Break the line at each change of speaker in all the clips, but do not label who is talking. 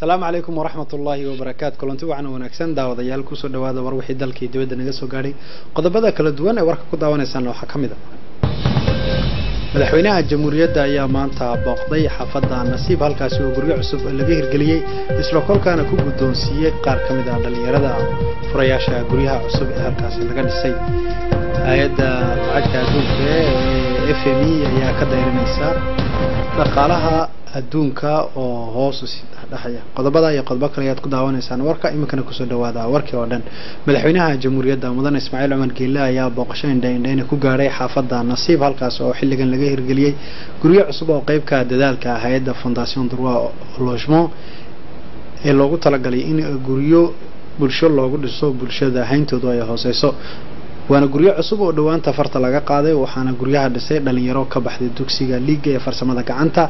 asalaamu calaykum waraxmat ullaahi wabarakaatu kulanti wacan wanaagsan daawadayaal kusoo dhawaada war wixii dalkii dibadda naga soo gaadhay qodobada kala duwan ee warka ku daawanaysaan waxaa ka mid a madaxweynaha jamhuuriyadda ayaa maanta booqday xaafadda nasiib halkaasi oo guryo cusub laga hirgeliyey isla kolkaana ku guddoonsiiyey qaar ka mid ah dhallinyarada furayaasha guryaha cusub ee halkaasi laga dhisay hay-adda lacagta adduunka ee f m e ayaa ka dayrinaysa dhaqaalaha adduunka oo hoos dhexaya qodobada iyo qodobo kale ayaad ku daawanaysaan warka iminkana kusoo dhawaada warkii oo dhan madaxweynaha jamhuuriyadda mudane ismaaciil cumar geelle ayaa booqasho indhaindhayna ku gaadhay xaafadda nasiib halkaas oo xilligan laga hirgeliyey guryo cusub oo qeybka dadaalka hay-adda fondation droit logement ee loogu talagalay in guryo bulsho loogu dhiso bulshada hayntoodu ay hooseyso waana guryo cusub oo dhowaanta farta laga qaaday waxaana guryaha dhisay dhalinyaro ka baxday dugsiga liiga ee farsamada gacanta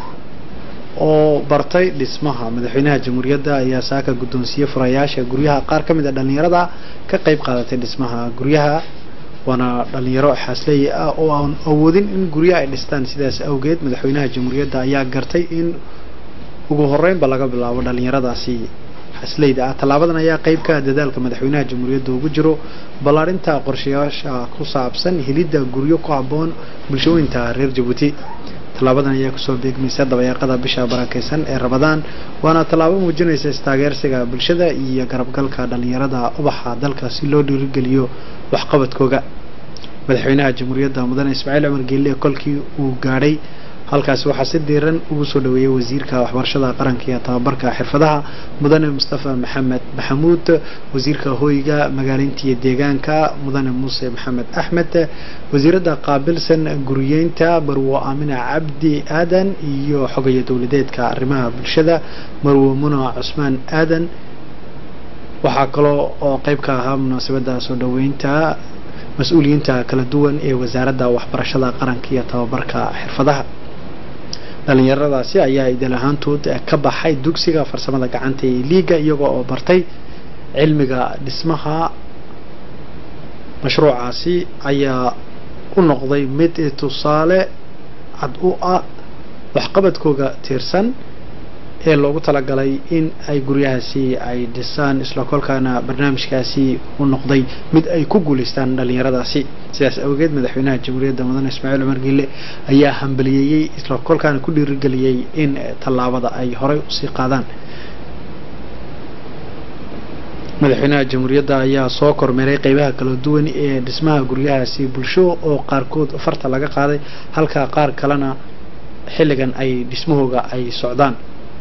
oo bartay dhismaha madaxweynaha jamhuuriyadda ayaa saaka guddoonsiiyey furayaasha guryaha qaar ka mid a dhallinyarada ka qayb qaadatay dhismaha guryaha waana dhalinyaro xaasley ah oo aan awoodin in guryaha ay dhistaan sidaas awgeed madaxweynaha jamhuuriyadda ayaa gartay in ugu horeynba laga bilaabo dhalinyaradaasi xasleyda ah tallaabadan ayaa qeyb ka ah dadaalka madaxweynaha jamhuuriyadda ugu jiro ballaarinta qorshayaasha ku saabsan helidda guryo ku habboon bulshooyinta reer jabuuti tallaabadan ayaa kusoo beegmaysa dabayaaqada bisha barakeysan ee rabadaan waana tallaabo muujinaysa istaageersiga bulshada iyo garabgalka dhalinyarada ubaxa dalka si loo dhiirigeliyo waxqabadkooga madaxweynaha jamhuuriyadda mudane ismaaciil cumar geelle kolkii uu gaadhay halkaasi waxaa si diiran ugu soo dhaweeyey wasiirka waxbarashada qaranka iyo tababarka xirfadaha mudane mustafa maxamed maxamuud wasiirka hoyga magaaleynta iyo deegaanka mudane muuse maxamed axmed wasiiradda qaabilsan guriyeynta barwo aamina cabdi aadan iyo xogayo dowladeedka arrimaha bulshada marwo muna cusmaan aadan waxaa kaloo oo qeyb ka ahaa munaasabadda soo dhaweynta mas-uuliyiinta kala duwan ee wasaaradda waxbarashada qaranka iyo tababarka xirfadaha dhalinyaradaasi ayaa idil ahaantood ka baxay dugsiga farsamada gacanta ee liiga iyagoo oo bartay cilmiga dhismaha mashruucaasi ayaa u noqday mid tusaale cad u ah waxqabadkooga tiirsan ee loogu talagalay in ay guryahaasi ay dhisaan isla kolkaana barnaamijkaasi u noqday mid ay ku guulaystaan dhalinyaradaasi sidaas awgeed madaxweynaha jamhuuriyadda mudane ismaaciil cumar geelle ayaa hambaliyeeyey isla kolkaana ku dhiirigeliyey in tallaabada ay horay usii qaadaan madaxweynaha jamhuuriyadda ayaa soo kormeeray qeybaha kala duwan ee dhismaha guryahaasi bulsho oo qaarkood farta laga qaaday halka qaar kalena xilligan ay dhismahooga ay socdaan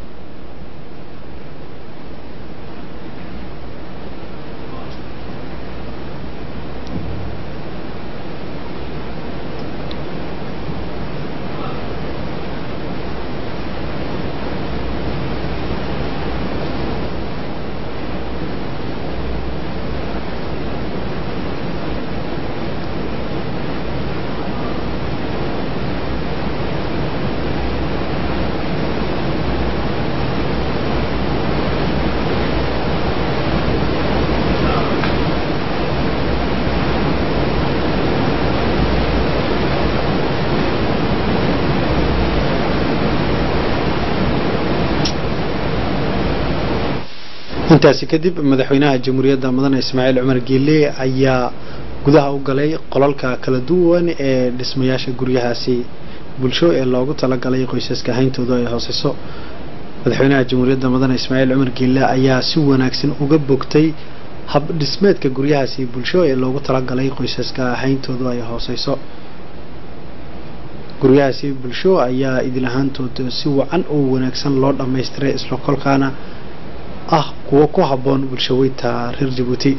intaasi kadib madaxweynaha jamhuuriyadda mudane ismaaciil cumar geelle ayaa gudaha u galay qolalka kala duwan ee dhismayaasha guryahaasi bulsho ee loogu talagalay qoysaska hayntooda ay hooseyso madaxweynaha jamhuuriyadda mudane ismaaciil cumar geelle ayaa si wanaagsan uga bogtay hab dhismeedka guryahaasi bulsho ee loogu talagalay qoysaska hayntoodu ay hooseyso guryahaasi bulsho ayaa idil ahaantood si wacan oo wanaagsan loo dhammaystiray isla kolkaana ah kuwo ku habboon bulshaweynta reer jabuuti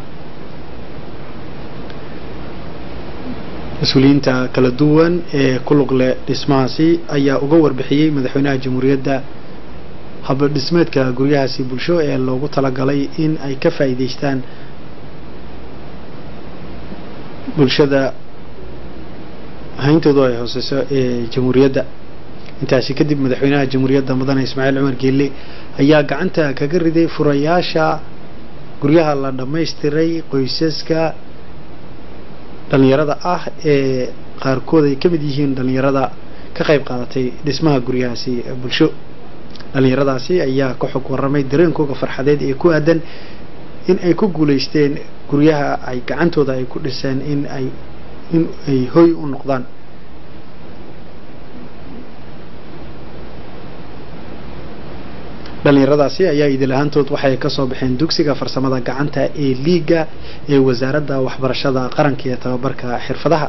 mas-uuliyiinta kala duwan ee ku lug leh dhismahaasi ayaa uga warbixiyey madaxweynaha jamhuuriyadda habdhismeedka guryahaasi bulsho ee loogu talagalay in ay ka faa'iideystaan bulshada hayntoodu ay hooseyso ee jamhuuriyadda intaasi kadib madaxweynaha jamhuuriyadda mudane ismaaciil cumar geelle ayaa gacanta kaga riday furayaasha guryaha la dhammaystiray qoysaska dhalinyarada ah ee qaarkood ay ka mid yihiin dhalinyarada ka qayb qaadatay dhismaha guryahaasi bulsho dhallinyaradaasi ayaa ka xog warramay dareenkooga farxadeed ee ku aadan in ay ku guulaysteen guryaha ay gacantooda ay ku dhiseen in ay in ay hoy u noqdaan dhallinyaradaasi ayaa idil ahaantood waxay ka soo baxeen dugsiga farsamada gacanta ee liiga ee wasaaradda waxbarashada qaranka iyo tababarka xirfadaha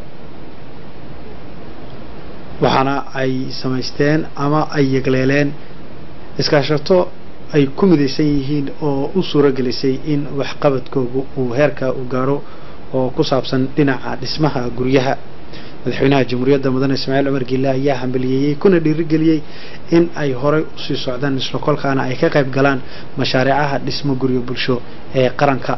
waxaana ay samaysteen ama ay yegleeleen iskaashato ay ku midaysan yihiin oo u suuro gelisay in waxqabadkoogu uu heerka u gaadho oo ku saabsan dhinaca dhismaha guryaha madaxweynaha jamhuuriyadda mudane ismaaciil cumar giille ayaa hambaliyeeyey kuna dhiirigeliyey in ay horey usii socdaan isla kolkaana ay ka qayb galaan mashaariicaha dhismo guryo bulsho ee qaranka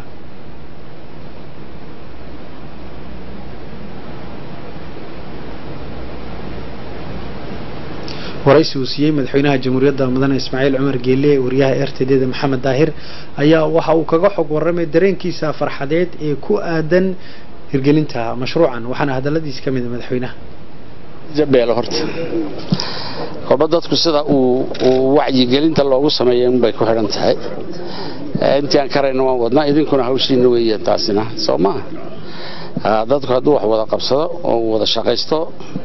waraysi uu siiyey madaxweynaha jamhuuriyadda mudane ismaaciil cumar geelle wariyaha r t d da maxamed daahir ayaa waxa uu kaga xog warramay dareenkiisa farxadeed ee ku aadan hirgelinta mashruucan waxaana hadaladiis ka mid madaxweynaha
jabeelo horta kolba dadku sida uu wacyigelinta loogu sameeya unbay ku xidhan tahay intii aan karayna waan wadnaa idinkuna hawshiina weeyaan taasina soo maa dadku hadduu wax wada qabsado oo wada shaqaysto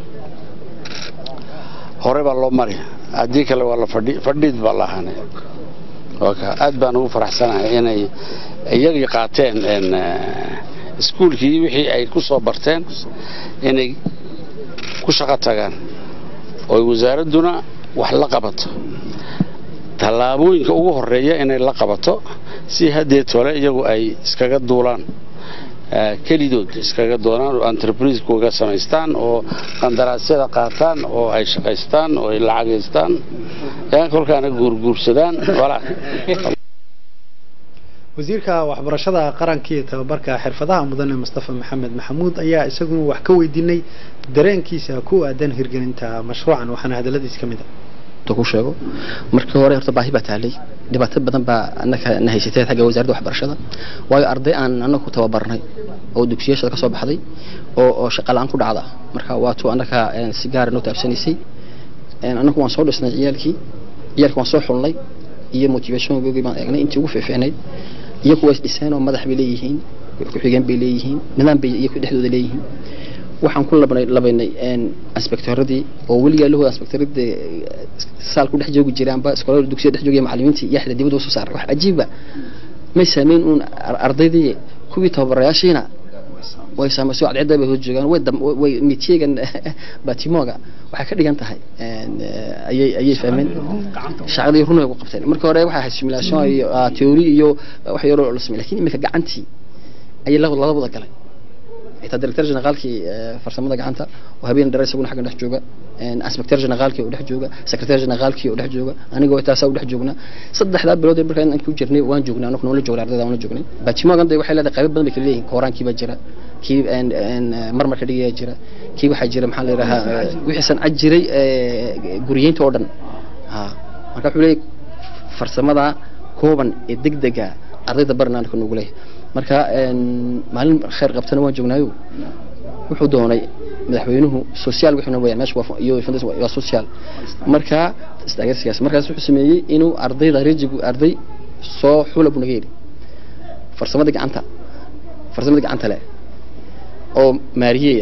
hore baa loo mari haddii kale waa la fadhiid baa la ahaanay aad baan ugu faraxsanahay inay iyagii qaateen iskuulkii wixii ay ku soo barteen inay ku shaqo tagaan oo wasaaradduna wax la qabato tallaabooyinka ugu horeeya inay la qabato si haddee tole iyagu ay iskaga duulaan kelidood iskaga doonaan oo entrebriisekuga samaystaan oo qandaraasyada qaataan oo ay shaqaystaan oo ay lacagaystaan kolkaana guurguursadaan
wasiirka waxbarashada qaranka iyo tababarka xirfadaha mudane mustafa maxamed maxamuud ayaa isaguna wax ka weydiinay dareenkiisa ku aadan hirgelinta mashruucan waxaana hadaladiis ka mid
a ku sheego markii hore horta baahi baa taalay dhibaato badan baa annaka na haysatay xagga wasaaradda waxbarashada waayo arday aan annaga ku tababarnay oo dugsiyashada ka soo baxday oo oo shaqa la-aan ku dhacda marka waatuu annaka si gaara noo taabsanaysay annagu waan soo dhisnay ciyaalkii ciyaalkii waan soo xulnay iyo motivationgoogii baan eegnay intii ugu fiicfiicnayd iyaku waa isdhiseen oo madax bay leeyihiin ku-xigeen bay leeyihiin nidaam bay iyaku dhexdooda leeyihiin waxaan ku labanay labaynay inspektoradii oo weligaa lahooda inspektoradii saal ku dhex joogi jiraanba iskoolada dugsiya dhex joogaya macallimiintii yaxda dibadda usoo saaray wax cajiiba may saameyn uun ardaydii kuwii tababarayaashiina way saamayso cadceedda bay hoos joogaan way way mitiyegan batimooga waxay ka dhigan tahay ayay ayay fahmeen shaqadii run ay ku qabteen marka hore waxay ahayd simulation iyo theory iyo wax yaroo la sameeyay laakiin imika gacantii ayay la wada galay xitaa director generaalkii farsamada gacanta oo habeen dheer isaguna xaggan dhex jooga inspector generaalkii oo dhex jooga secretary generaalkii oo dhex jooga anigoo taasaa u dhex joognaa saddexdaa bilood markaa inaan ku jirnay waan joognay anagu noola joogna ardayda waan la joognay baatimogan day waxay leedahay qaybo badan bay kala leeyihin kooraankii baa jira kii marmarka dhigayaa jira kii waxaa jira maxaa la yidhahaa wixii sancad jiray guriyeynta oo dhan marka wuxuu leeyahay farsamada kooban ee degdega ardayda barna anaka noogu leeyahay marka maalin khayr qabtana waan joognaayo wuxuu doonay madaxweynuhu social wixuna weeyaan meesha iyo waa social marka istaageersigaas markaas wuxuu sameeyey inuu ardayda rejigu arday soo xula buu naga yidhi farsamada gacanta farsamada gacanta leh oo maariyeya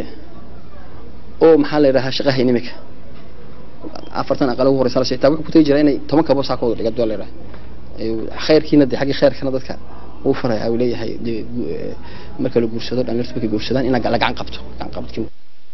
oo maxaa la yidhahaa shaqaha inimika afartan aqal ugu horeysa la xitaa wuxuu ku tagi jiraa inay toban kabo saa ka wada dhiga doo la yidhaha khayrkiina dee xaggii khayrkana dadka uu faraya uu leeyahay marka la guursado dhalinyartu markay guursadaan in la gacan qabto gacan qabadkii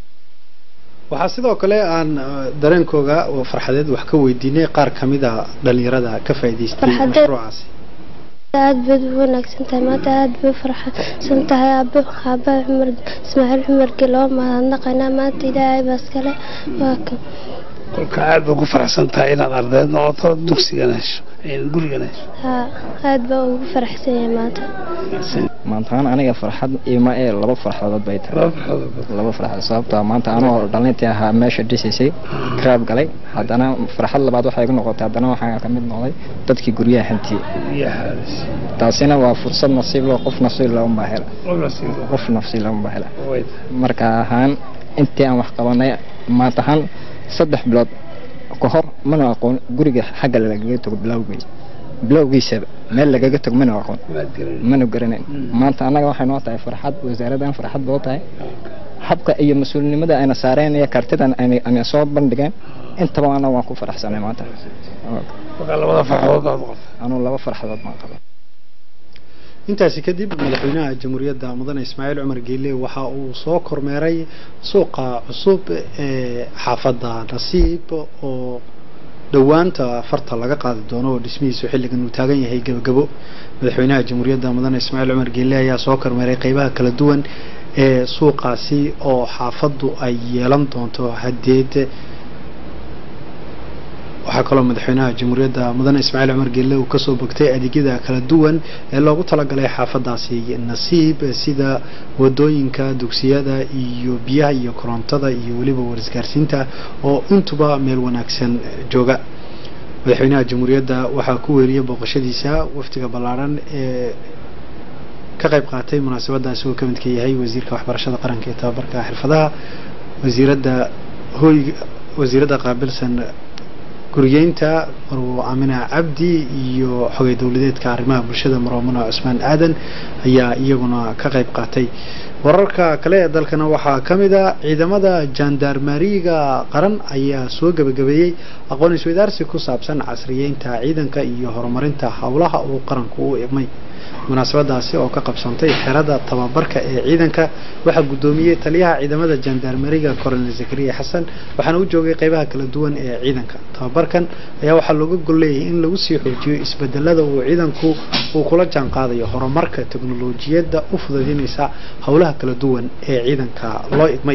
waxaa sidoo kale aan dareenkooga farxadeed wax ka weydiinay qaar ka mid a dhalinyarada ka faa'iidaystay mashruucaasi
aad baad u wanaagsan tahay maanta aad bay farxsan tahay aabo aaba cumar ismaaciil cumar geloo mahadnaqaynaa maanta ilaahay baa iskale waa kan
kolka aad baa ku faraxsan tahay inaad ardayd noqoto dugsigana hesho gurigana hesho
haa aad baa ugu faraxsan yahay maanta
maantaan aniga farxad ima ee laba farxadood bay tahay laba farxadood sababtoo maanta anoo dhalintii ahaa meesha dhisaysay karaab galay haddana farxad labaad waxay igu noqotay haddana waxaa ka mid noqday dadkii guryaha hantiyey taasina waa fursad nasiib loo qof nasiib looma hela qof nasiib looma hela marka ahaan intii aan wax qabanay maanta ahaan saddex bilood ka hor mana aqoon guriga xagga lagaga tago bilowgiisa bilowgiisaba meel lagaga tago mana aqoon mana garanayn maanta annaga waxay noo tahay farxad wasaaradan farxad boo tahay habka iyo mas-uulinimada ayna saareen iyo kartidan ayna soo bandhigeen intaba ana waan ku faraxsanay maanta
labada farxadood baad qabtay
anuu laba farxadood baan qaba
intaasi kadib madaxweynaha jamhuuriyadda mudane ismaaciil cumar geele waxa uu soo kormeeray suuqa cusub ee xaafadda nasiib oo dhowaanta farta laga qaadi doono oo dhismihiisu xilligan uu taagan yahay gabagabo madaxweynaha jamhuuriyadda mudane ismaaciil cumar geele ayaa soo kormeeray qeybaha kala duwan ee suuqaasi oo xaafaddu ay yeelan doonto hadeed waxaa kaloo madaxweynaha jamhuuriyadda mudane ismaaciil cumar geelle uu kasoo bogtay adeegyada kala duwan ee loogu talagalay xaafadaasi nasiib sida wadooyinka dugsiyada iyo biyaha iyo korontada iyo weliba warisgaarsiinta oo intuba meel wanaagsan jooga madaxweynaha jamhuuriyadda waxaa ku weeriyay booqashadiisa waftiga ballaaran ee ka qayb qaatay munaasabadaasi uu ka midka yahay wasiirka waxbarashada qaranka ee tababarka xirfadaha wasiiradda hoyga wasiiradda qaabilsan guriyeynta marwo amina cabdi iyo xogay dowladeedka arrimaha bulshada marwamuna cusmaan aadan ayaa iyaguna ka qayb qaatay wararka kale ee dalkana waxaa ka mid a ciidamada jandarmariga qaran ayaa soo gebagabeeyey aqoon isweydaarsi ku saabsan casriyeynta ciidanka iyo horumarinta howlaha uu qaranku u igmay munaasabadaasi oo ka qabsantay xerada tababarka ee ciidanka waxaa guddoomiyey taliyaha ciidamada jandarmeriga coronel zakariya xasan waxaana u joogay qeybaha kala duwan ee ciidanka tababarkan ayaa waxaa looga gol leeyahay in lagu sii xoojiyo isbedelada uu ciidanku uu kula jaan qaadayo horumarka teknolojiyadda u fududeynaysa howlaha kala duwan ee ciidanka loo igmay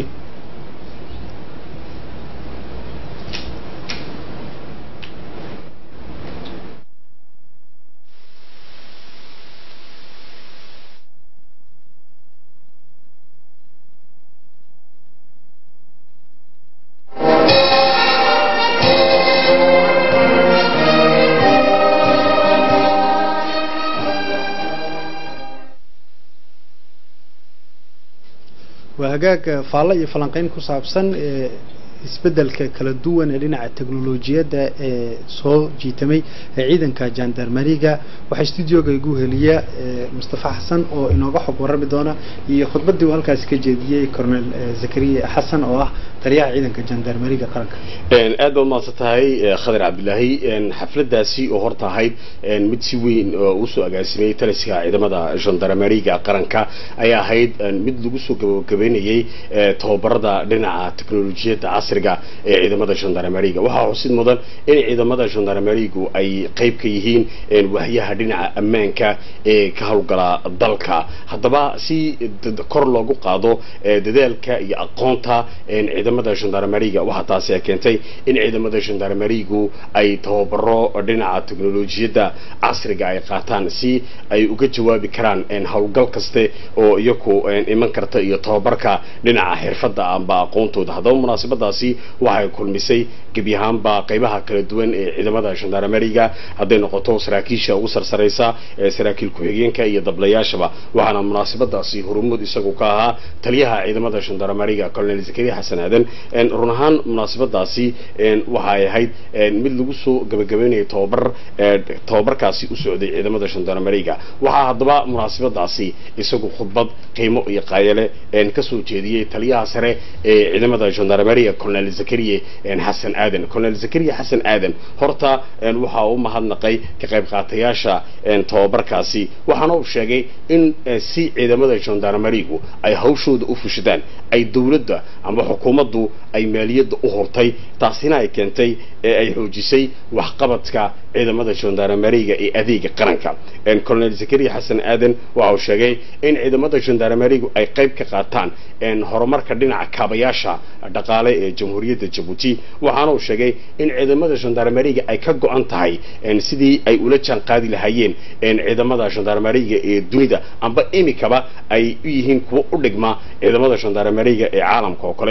waa hagaag faallo iyo falanqeyn ku saabsan ee isbedelka kala duwan ee dhinaca teknolojiyadda ee soo jiitamay ee ciidanka jandarmeriga waxaa stuudioga igu heliya mustafa xasan oo inooga xog warami doona iyo khudbaddii uu halkaasi ka jeediyey cornel zakariya xasan oo ah taliyaha ciidanka jandarmeriga qaranka
aad baad mahadsan tahay khadir cabdilaahi xafladaasi oo horta ahayd mid si weyn usoo agaasimay taliska ciidamada jandarmeriga qaranka ayaa ahayd mid lagu soo gabagabeynayay tababarada dhinaca teknolojiyadda casriga ee ciidamada jandarmeriga waxaa xusid mudan in ciidamada jandarmerigu ay qayb ka yihiin wahyaha dhinaca ammaanka ee ka howlgala dalka haddaba si kor loogu qaado dadaalka iyo aqoonta ciidamada jandarmeriga waxaa taasi ay keentay in ciidamada jandarmerigu ay tababaro dhinaca teknolojiyadda casriga ay qaataan si ay uga jawaabi karaan howlgal kaste oo iyaku iman karta iyo tababarka dhinaca xirfadda amba aqoontooda haddaba munaasabadaasi waxay kulmisay gebi ahaanba qaybaha kala duwan ee ciidamada jandarmeriga hadday noqoto saraakiisha ugu sarsaraysa ee saraakiil ku-xigeenka iyo dablayaashaba waxaana munaasabadaasi horumud isagu ka ahaa taliyaha ciidamada jandarmeriga colonel zakariya xasan aadan run ahaan munaasabadaasi waxay ahayd mid lagu soo gabagabeynayay tababar tababarkaasi u socday ciidamada jandarmeriga waxaa haddaba munaasabadaasi isagu khudbad qiimo iyo qaayale kasoo jeediyey taliyaha sare ee ciidamada jandarmeriga colonel zakariya xasan aadan colonel zakariya xasan aadan horta waxa u mahadnaqay ka qayb qaatayaasha tababarkaasi waxaana uu sheegay in si ciidamada jandarmerigu ay hawshooda u fushadaan ay dowladda ama xukuumaddu ay maaliyadda u hortay taasina ay keentay ee ay xoojisay waxqabadka ciidamada jandarmeriga ee adeega qaranka colonel zakariya xasan aadan waxa uu sheegay in ciidamada jandarmerigu ay qayb ka qaataan horumarka dhinaca kaabayaasha dhaqaale ee jamhuuriyadda jabuuti waxaana uu sheegay in ciidamada jandarmeriga ay ka go-an tahay sidii ay ula jaan qaadi lahaayeen ciidamada jandarmeriga ee dunida amba imikaba ay u yihiin kuwa u dhigma ciidamada jandarmeriga ee caalamka oo kale waxa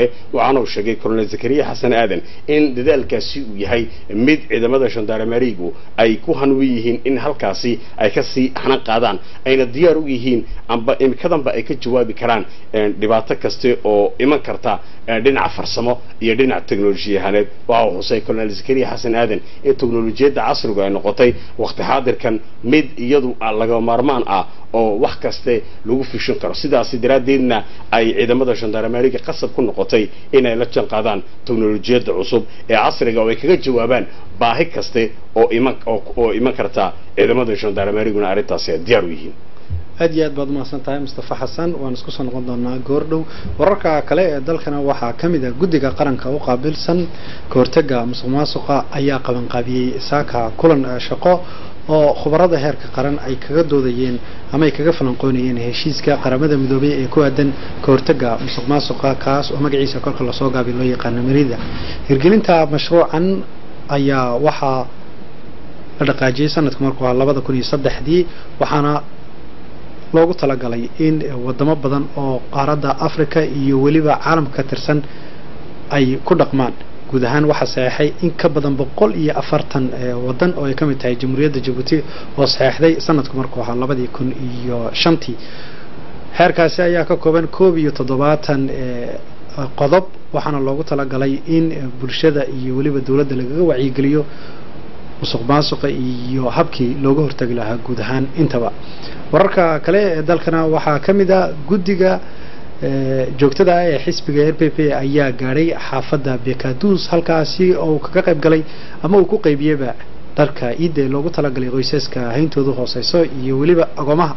waxaana uu sheegay colonel zakariya xasan aadan in dadaalkaasi uu yahay mid ciidamada gendarmerigu ay ku hanwi yihiin in halkaasi ay kasii xanan qaadaan ayna diyaar u yihiin amba imikadanba ay ka jawaabi karaan dhibaato kaste oo iman karta dhinaca farsamo iyo dhinaca teknolojiyahaneed waxa uu xusay colonel zakariya xasan aadan in teknolojiyadda casrigu ay noqotay waqti xaadirkan mid iyadu laga maarmaan ah oo wax kaste lagu fishin karo sidaasi daraaddeedna ay ciidamada gendarmeriga qasab ku noqotay inay la jaan qaadaan teknolojiyadda cusub ee casriga oo ay kaga jawaabaan baahi kaste oo iman oo iman karta ciidamada gendarmeriguna arrintaasi ay diyaar u yihiin
aad iyo aad baad umahadsan tahay mustafa xasan waan isku soo noqon doonaa goordhow wararka kale ee dalkana waxaa ka mid ah guddiga qaranka u qaabilsan kahortega musuq maasuqa ayaa qabanqaabiyey saaka kulan shaqo oo khubarada heerka qaran ay kaga doodayeen ama ay kaga falanqoonayeen heshiiska qaramada midoobay ee ku aadan kahortega musuq maasuqa kaas oo magaciisa kolka lasoo gaabiy loo yaqaano marida hirgelinta mashruucan ayaa waxaa la dhaqaajiyey sanadka markuu ahaa labada kun iyo saddexdii waxaana loogu talagalay in wadamo badan oo qaaradda africa iyo weliba caalamka ka tirsan ay ku dhaqmaan guud ahaan waxaa saxeexay in ka badan boqol iyo afartan wadan oo ay ka mid tahay jamhuuriyadda jabuuti oo saxeexday sanadku markuu ahaa labadii kun iyo shantii heerkaasi ayaa ka kooban koob iyo toddobaatan qodob waxaana loogu talagalay in bulshada iyo weliba dowladda lagaga wacyigeliyo musuq maasuqa iyo habkii looga hortagi lahaa guud ahaan intaba wararka kale ee dalkana waxaa ka mid a guddiga joogtada ah ee xisbiga r p p ayaa gaadhay xaafadda bekaduus halkaasi oo uu kaga qayb galay ama uu ku qaybiyeyba dharka ciidda ee loogu talagalay qoysaska hayntoodu hooseyso iyo weliba agoomaha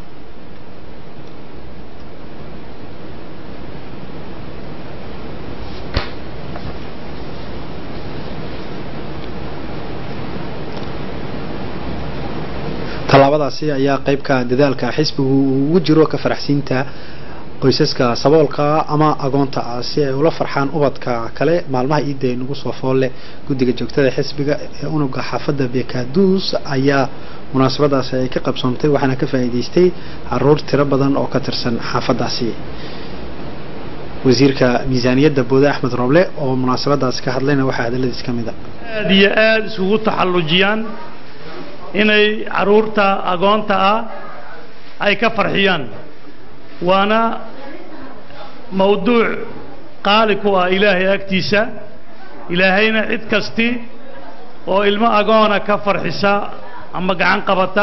tallaabadaasi ayaa qaybka dadaalka xisbigu uu ugu jiro ka faraxsiinta qoysaska saboolka ama agoonta ah si ay ula farxaan ubadka kale maalmaha ciidda ee nagu soo foolle guddiga joogtada xisbiga ee unuga xaafadda bekaduus ayaa munaasabadaasi ay ka qabsoomtay waxaana ka faa'iidaystay caruur tiro badan oo ka tirsan xaafaddaasi wasiirka miisaaniyadda boode axmed roble oo munaasabadaasi ka hadlayna waxaa hadaladiis ka mid a
aad iyo aada isugu taxallujiyaan inay caruurta agoonta ah ay ka farxiyaan waana mawduuc qaali ku ah ilaahay agtiisa ilaahayna cid kasti oo ilmo agoona ka farxisa ama gacan qabata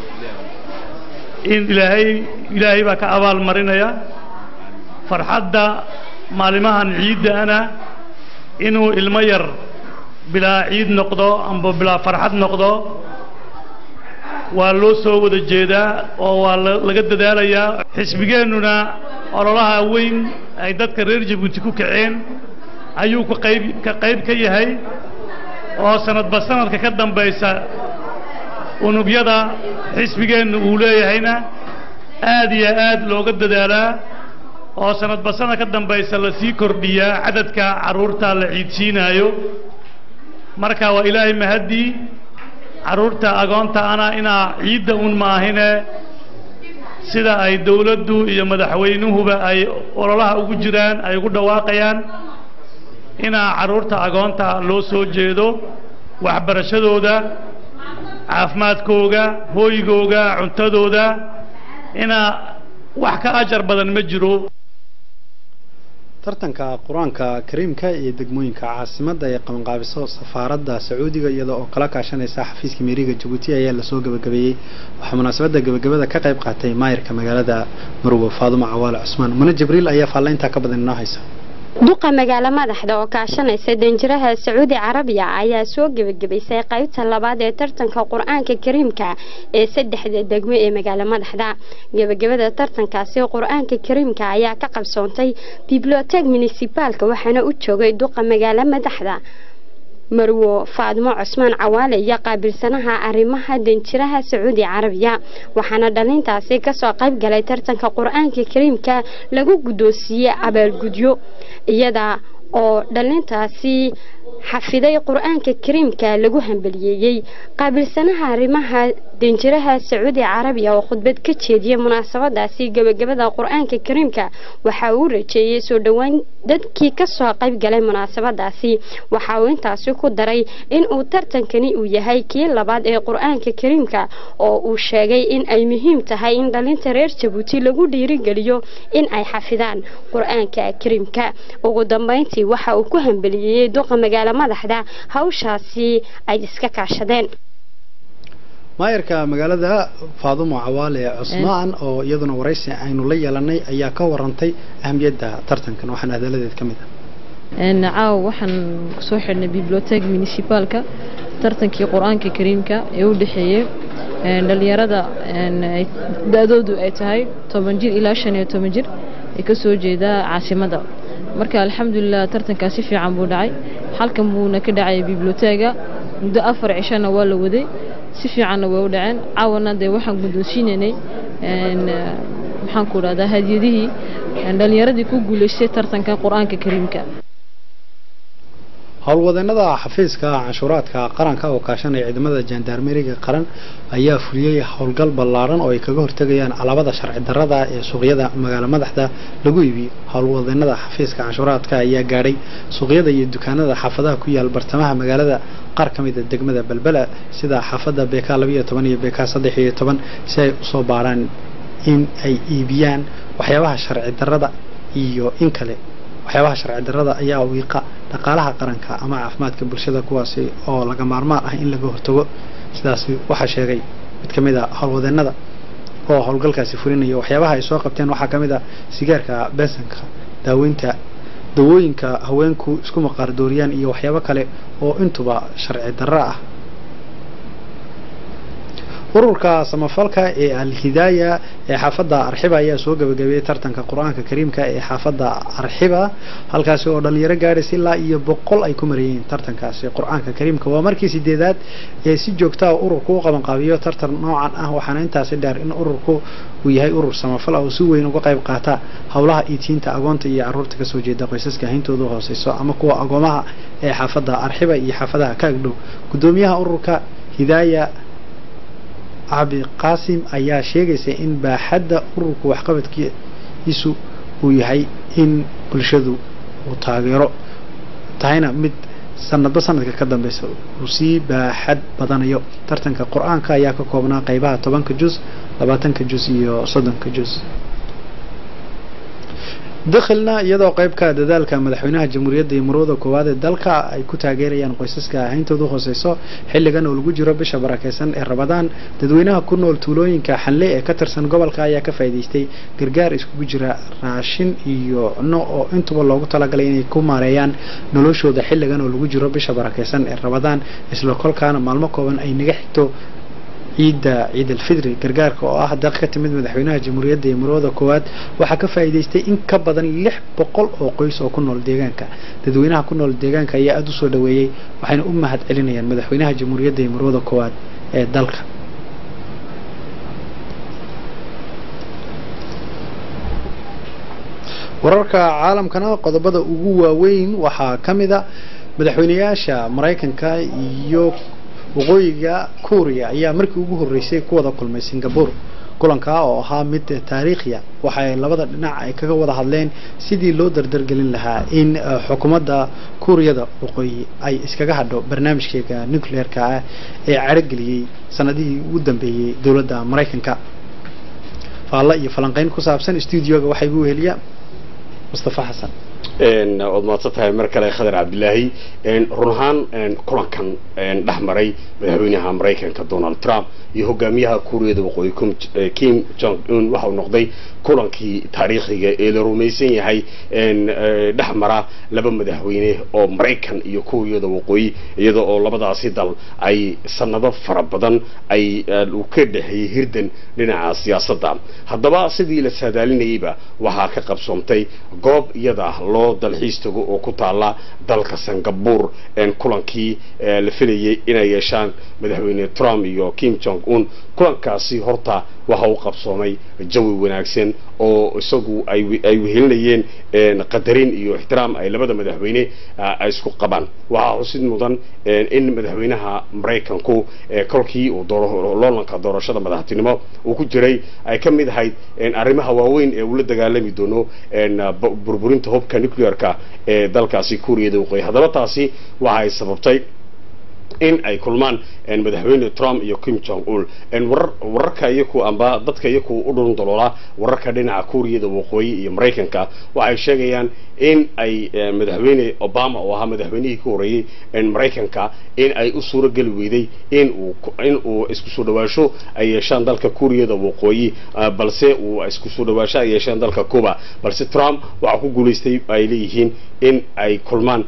in ilaahay ilaahay baa ka abaal marinaya farxadda maalimahan ciiddaana inuu ilmo yar bilaa ciid noqdo amba bilaa farxad noqdo waa loo soo wada jeedaa oo waa laga dadaalayaa xisbigeennuna ololaha weyn ay dadka reer jabuuti ku kaceen ayuu ka qayb ka qayb ka yahay oo sanadba sanadka ka dambaysa unugyada xisbigeennu uu leeyahayna aad iyo aad looga dadaalaa oo sanadba sanad ka dambaysa lasii kordhiyaa cadadka carruurta la ciidsiinaayo marka waa ilaahay mahaddii carruurta agoonta ana inaa ciidda un maahine sida ay dawladdu iyo madaxweynuhuba ay ololaha ugu jiraan ay ugu dhawaaqayaan inaa carruurta agoonta loo soo jeedo waxbarashadooda caafimaadkooga hooygooga cuntadooda inaa wax ka ajar badan ma jiro
tartanka qur-aanka kariimka iyo degmooyinka caasimadda ee qabanqaabiso safaaradda sacuudiga iyada oo kala kaashanaysa xafiiska meeriga jabuuti ayaa lasoo gabagabeeyey waxaa munaasabadda gabagabada ka qayb qaatay maayirka magaalada marwo faadumo cawaale cusmaan mune jibriil ayaa faallayntaa ka badan inoo haysa
duqa magaalo madaxda oo kaashanaysa danjiraha sacuudi carabiya ayaa soo gebagabaysay qaybta labaad ee tartanka qur-aanka kariimka ee saddexda degmo ee magaalo madaxda gebagabada tartankaasi qur-aanka kariimka ayaa ka qabsoontay bibliotek municibaalka waxaana u joogay duqa magaalo madaxda marwo faadmo cusmaan cawaale iyo qaabilsanaha arrimaha danjiraha sacuudi carabiya waxaana dhalintaasi kasoo qayb galay tartanka qur-aanka kariimka lagu guddoonsiiyey abaalgudyo iyada oo dhalintaasi xafiday qur-aanka kariimka lagu hambaliyeeyey qaabilsanaha arrimaha danjiraha sacuudi carabiya oo khudbad ka jeediyey munaasabadaasi gebagabada qur-aanka kariimka waxa uu rajeeyey soo dhowaan dadkii kasoo qayb galay munaasabadaasi waxa uu intaasi ku daray in uu tartankani uu yahay kii labaad ee qur-aanka kariimka oo uu sheegay in ay muhiim tahay in dhalinta reer jabuuti lagu dhiirigeliyo in ay xafidaan qur-aanka kariimka ugu dambeyntii waxa uu ku hambaliyeeyey duqa magaalo madaxda hawshaasi ay iska kaashadeen
maayarka magaalada faadumo cawaale cusmaan oo iyaduna waraysi aynu la yeelanay ayaa ka warantay ahamiyadda tartankan waxaana hadaladeed ka mid ah
caaw waxaan kusoo xidhnay bibliotek municipaalka tartankii qur-aanka kariimka ee u dhexeeyey dhalinyarada da-doodu ay tahay toban jir ilaa shan iyo toban jir ee kasoo jeeda caasimada marka alxamdulilah tartankaa si fiican buu dhacay halkan buuna ka dhacay bibliotega muddo afar cishana waa la waday si fiicanna way u dhaceen caawana dee waxaan guddoonsiinaynay maxaan ku dhahdaa hadiyadihii dhalinyaradii ku guulaystay tartanka qur-aanka kariimka
howlwadeenada xafiiska canshuuraadka qaranka oo kaashanaya ciidamada jandarmeriga qaran ayaa fuliyey howlgal ballaaran oo ay kaga hortegayaan alaabada sharci darrada ee suuqyada magaalo madaxda lagu iibiyo howlwadeenada xafiiska canshuuraadka ayaa gaadhay suuqyada iyo dukaanada xaafadaha ku yaal bartamaha magaalada qaar ka mid a degmada belbela sida xaafadda bk labiyo toban iyo bk saddex iyo toban si ay usoo baaraan in ay iibiyaan waxyaabaha sharci darrada iyo in kale waxyaabaha sharci darrada ayaa wiiqa dhaqaalaha qaranka ama caafimaadka bulshada kuwaasi oo laga maarmaan ah in laga hortago sidaas waxaa sheegay mid ka mid a howlwadeenada oo howlgalkaasi fulinaya waxyaabaha ay soo qabteen waxaa ka mid a sigaarka bensanka daaweynta dawooyinka haweenku isku maqaar dooriyaan iyo waxyaabo kale oo intuba sharci darro ah ururka samafalka ee alhidaaya ee xaafadda arxiba ayaa soo gabagabeeyey tartanka qur-aanka kariimka ee xaafadda arxiba halkaasi oo dhalinyaro gaadhaysa ilaa iyo boqol ay ku marayeen tartankaasi qur-aanka kariimka waa markii sideedaad ee si joogtaa ururku u qabanqaabiyo tartan noocan ah waxaana intaasi dheer in ururku uu yahay urur samafal ah oo si weyn uga qayb qaata howlaha iitiinta agoonta iyo caruurta kasoo jeeda qoysaska hayntooda hooseyso ama kuwa agoomaha ee xaafadda arxiba iyo xaafadaha ka agdhow gudoomiyaha ururka hidaaya cabi qaasim ayaa sheegaysa in baaxadda ururka waxqabadkiisu uu yahay in bulshadu uu taageero tahayna mid sanadba sanadka ka dambeysa uu sii baaxad badanayo tartanka qur-aanka ayaa ka koobnaa qeybaha tobanka juz labaatanka juz iyo soddonka juz dakhilna iyadoo qaybka dadaalka madaxweynaha jamhuuriyadda iyo marwada koowaad ee dalka ay ku taageerayaan qoysaska ahayntooda hooseyso xilligan oo lagu jiro bisha barakeysan ee rabadaan dadweynaha ku nool tuulooyinka xanle ee ka tirsan gobolka ayaa ka faa'iidaystay gargaar iskugu jira raashin iyo cunno oo intuba loogu talagalay inay ku maareeyaan noloshooda xilligan oo lagu jiro bisha barakeysan ee rabadaan isla kolkaana maalmo kooban ay naga xigto ciidda ciid alfidri gargaarka oo ah daq ka timid madaxweynaha jamhuuriyadda iyo marwada koowaad waxaa ka faa'iidaystay in ka badan lix boqol oo qoys oo ku nool deegaanka dadweynaha ku nool deegaanka ayaa aada u soo dhaweeyey waxayna u mahad celinayaan madaxweynaha jamhuuriyadda iyo marwada koowaad ee dalka wararka caalamkana qodobada ugu waaweyn waxaa ka mid a madaxweynayaasha maraykanka iyo waqooyiga kuuriya ayaa markii ugu horreysay ku wada kulmay singapore kulanka oo ahaa mid taariikhiya waxay labada dhinac ay kaga wada hadleen sidii loo dardargelin lahaa in xukuumadda kuuriyada waqooyi ay iskaga hadho barnaamijkeega nucleerka ah ee carageliyey sanadihii ugu dambeeyey dowladda maraykanka faalla iyo falanqeyn ku saabsan stuudioga waxaa igu weheliya mustafa xasan
waad mahadsan tahay mar kale khadar cabdilaahi run ahaan kulankan dhex maray madaxweynaha maraykanka donald trump iyo hogaamiyaha kuuriyada waqooyi kim jong un waxa uu noqday kulankii taariikhiga ee la rumaysan yahay dhex mara laba madaxweyne oo maraykan iyo kuuriyada waqooyi iyada oo labadaasi dal ay sanado fara badan ay uu ka dhexeeyey hirdan dhinaca siyaasadda haddaba sidii la saadaalinayeyba waxaa ka qabsoomtay goob iyada loo loo dalxiis tago oo ku taala dalka singapore kulankii la filayay inay yeeshaan madaxweyne trump iyo kim jong un kulankaasi horta waxa uu qabsoomay jawi wanaagsan oo isagu ay wehelinayeen qadarin iyo ixtiraam ay labada madaxweyne ay isku qabaan waxaa xusid mudan in madaxweynaha maraykanku kolkii uu loolanka doorashada madaxtinimo uu ku jiray ay ka mid ahayd arrimaha waaweyn ee uu la dagaalami doono burburinta hubka nuclearka ee dalkaasi kuuriyada waqooyi haddaba taasi waxa ay sababtay in ay kulmaan madaxweyne trump iyo kim jong un wararka iyaku amba dadka iyaku u dhulun daloola wararka dhinaca kuuriyada waqooyi iyo maraykanka waxay sheegayaan in ay madaxweyne obama oo ahaa madaxweynihii ka horreeyey maraykanka in ay u suuro geli weyday in uu in uu isku soo dhawaasho ay yeeshaan dalka kuuriyada waqooyi balse uu isku soo dhawaasho ay yeeshaan dalka cuba balse trump waxaa ku guulaystay ay leeyihiin in ay kulmaan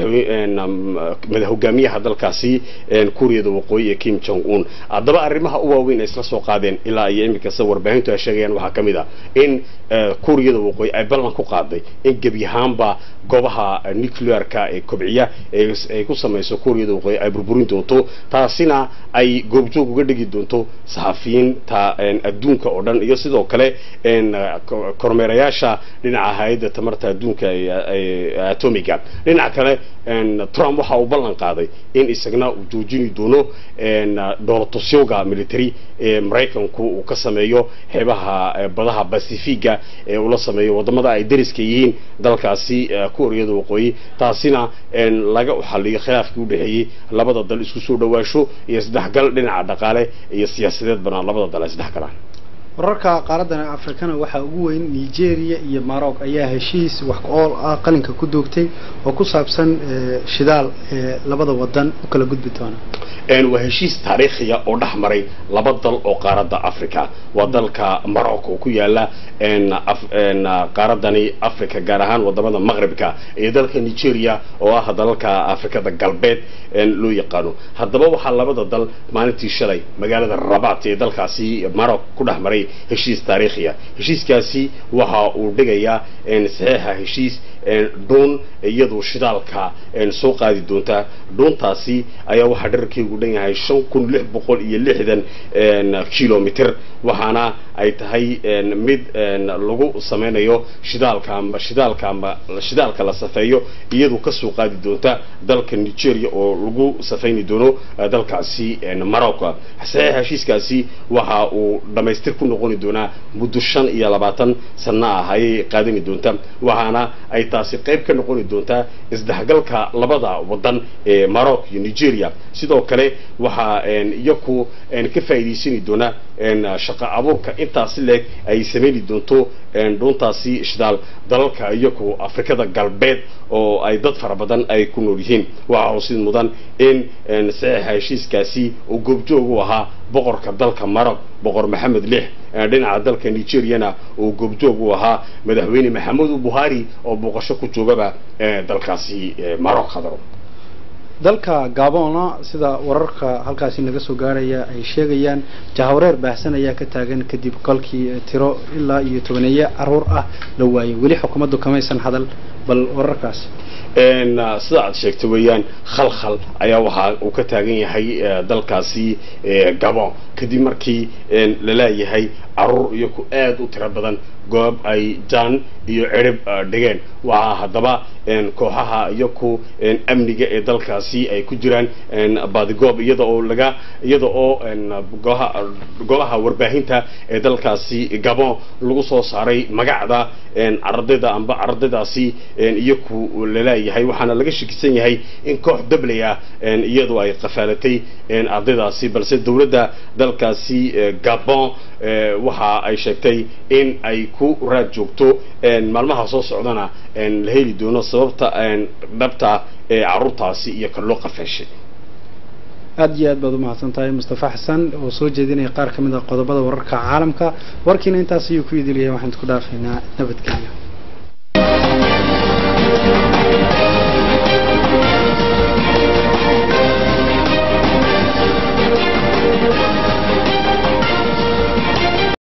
madaxweyne hogaamiyaha dalkaasi kuuriyada waqooyi ee kim jong un haddaba arrimaha u waaweyn ay isla soo qaadeen ilaa iyo iminka sida warbaahintu ay sheegayaan waxaa ka mid ah in kuuriyada waqooyi ay ballan ku qaaday in gebi ahaanba goobaha nuclearka ee kobciya ay ku samayso kuuriyada waqooyi ay burburin doonto taasina ay goobjoog uga dhigi doonto saxafiyiinta adduunka oo dhan iyo sidoo kale kormeerayaasha dhinaca hay-adda tamarta adduunka atomiga dhinaca kale trump waxa uu ballan qaaday in isagna uu joojini doono dhoolatusyowga military ee maraykanku uu ka sameeyo xeebaha badaha bacifiga ee uu la sameeyo wadamada ay dariska yihiin dalkaasi kuuriyada waqooyi taasina laga xaliyo khilaafkii u dhexeeyey labada dal isku soo dhawaasho iyo isdhexgal dhinaca dhaqaale iyo siyaasadeed banaan labada dal ay isdhexgalaan
wararka qaaradan afrikana waxaa ugu weyn nigeria iyo maroc ayaa heshiis wax ku-ool ah qalinka ku duugtay oo ku saabsan shidaal ee labada wadan u kala gudbi doona
waa heshiis taariikhiya oo dhex maray laba dal oo qaaradda africa waa dalka maroc oo ku yaala qaaradani africa gaar ahaan wadamada maqribka iyo dalka nigeria oo ah dalalka afrikada galbeed loo yaqaano haddaba waxaa labada dal maalintii shalay magaalada rabat ee dalkaasi maroc ku dhex maray heshiis taariikhiya heshiiskaasi waxa uu dhigayaa saxiixa heshiis dhuun iyadu shidaalka soo qaadi doonta dhuuntaasi ayaa waxaa dherarkeegu dhan yahay shan kun lix boqol iyo lixdan kilomitr waxaana ay tahay mid lagu sameynayo shidaalka amba shidaalka amba shidaalka la safeeyo iyadu kasoo qaadi doonta dalka nigeria oo lagu safayni doono dalkaasi maroc saxiixa heshiiskaasi waxa uu dhamaystir ku noqoni doonaa muddo shan iyo labaatan sano ah ayay qaadani doonta waxaana ay taasi qayb ka noqoni doontaa isdhexgalka labada wadan ee maroc iyo nigeria sidoo kale waxaa iyaku ka faa'iidaysani doona shaqa abuurka intaasi leeg ay sameyni doonto dhuuntaasi shidaal dalalka iyaku afrikada galbeed oo ay dad fara badan ay ku nool yihiin waxaa xusid mudan in saxiixa heshiiskaasi uu goobjoog u ahaa boqorka dalka maroc boqor maxamed lix dhinaca dalka nigeriana uu goobjoog u ahaa madaxweyne maxamedu buhari oo booqasho ku joogaba dalkaasi maroc khadaro
dalka gabona sida wararka halkaasi naga soo gaaraya ay sheegayaan jahawareer baahsan ayaa ka taagan kadib kolkii tiro ilaa iyo tobaneeye caruur ah la waayay weli xukuumaddu kamaysan hadal bal wararkaasi
sida aad sheegtay weeyaan khalkhal ayaa waxa uu ka taagan yahay dalkaasi gabon kadib markii laleeyahay caruur iyaku aad u tiro badan goob ay jaan iyo cirib dhigeen waxaa haddaba kooxaha iyaku amniga ee dalkaasi ay ku jiraan badigoob iyada oo laga iyada oo golaha warbaahinta ee dalkaasi gabon lagu soo saaray magacda ardayda amba ardaydaasi iyaku laleeyahay waxaana laga shakisan yahay in koox dabley ah iyadu ay qafaalatay ardaydaasi balse dowladda dalkaasi gabon waxa ay sheegtay in ay ku raad joogto maalmaha soo socdana la heli doono sababta dhabta ee caruurtaasi iyo kan loo qafaashay
aada iyo aad baad umahadsan tahay mustafa xasan oo soo jeedinaya qaar ka mid a qodobada wararka caalamka warkiina intaas ayuu ku idilyahay waxaan isku dhaafaynaa nabadgelyo